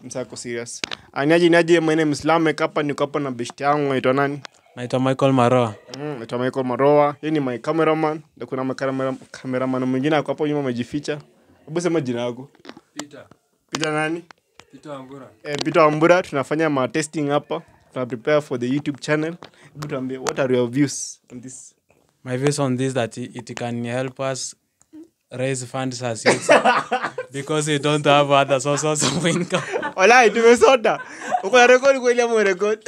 msako serious aniaje niaje my name is Lamek hapa niko hapa na best yangu anaitwa nani naitwa michael maroa mm, naitwa Michael Maroa yeye ni my cameraman na kuna makamera cameraman mwingine ako hapo nyuma amejificha hebu sema jina yako Peter. Peter nani Peter Wambura. eh, Peter Wambura tunafanya ma testing hapa tuna prepare for the YouTube channel hebu tuambie what are your views on this my views on this that it, it can help us raise funds as youth because we don't have other sources of income Walai tumesota. Uko na record kweli ama record?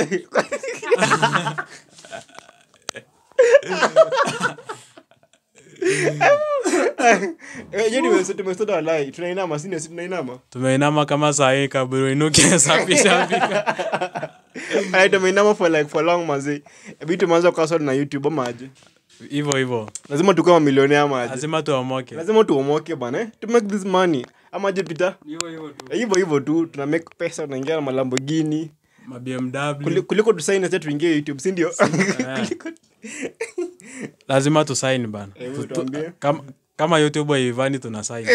Eh, je tumesota tumesota walai. Tunainama sisi si tunainama. tumeinama kama sahii kaburu inuke safisha pika Walai tumeinama for like for long mazi. Ebi tumeanza kwa na YouTube ama aje? hivyo hivyo Lazima tukuwe mamilioni ama aje? lazima tuomoke Lazima tuomoke bana. eh? To make this money. Ama aje Peter? hivyo hivyo tu Eh, Hivyo hivyo tu tuna make pesa tunaingia na Lamborghini. mabmw Kuli- Kuliko tusaini sasa tuingie YouTube, si ndio? Kuliko lazima tusaini bana Hebu Tu- tu- tuambie. kama, kama youtube haivani tuna saini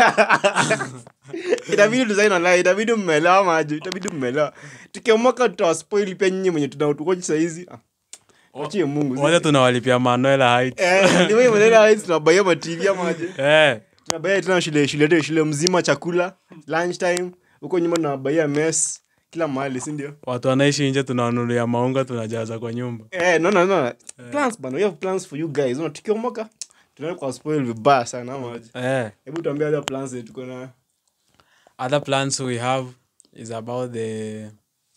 itabidi design online itabidi mmelewa maji itabidi mmelewa tukiomoka tutawaspoil pia nyinyi mwenye tunautukoji sahizi achie mungu wote tunawalipia manuela hait Eh, ni wewe mwenyewe hizi tunabaia matv maji eh, tunabaia tena shule shule yetu shule mzima chakula lunch time huko nyuma tunabaia mess kila mahali si ndio watu wanaishi nje tunawanunulia maunga tunajaza kwa nyumba eh no no no plans bana we have plans for you guys no tukiomoka tunaenda kwa spoil vibaya sana maji eh. hebu tuambie other plans zetu tuko na other plans we have is about the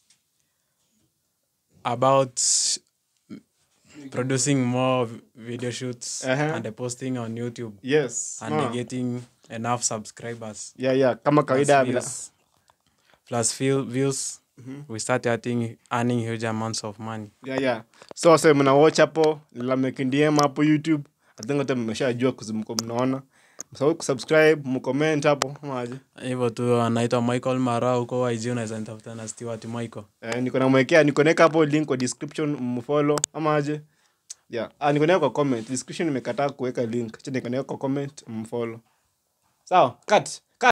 about producing more v- video shoots Uh-huh. and the posting on youtube yes and no. getting enough subscribers yeah yeah kama kawaida plus bila views, plus few views we start earning, earning huge amounts of money yeah, yeah. so so mna watch hapo lamekndm hapo youtube I think hata mmeshajua kuzimko mnaona msahau kusubscribe mcomment hapo maji hivyo tu anaitwa michael mara huko ig unaweza nitafuta na stewart michael eh, niko namwekea niko naweka hapo link kwa description mfollow ama aje yeah ah, niko naweka kwa comment description nimekataa kuweka link acha niko naweka kwa comment mfollow sawa cut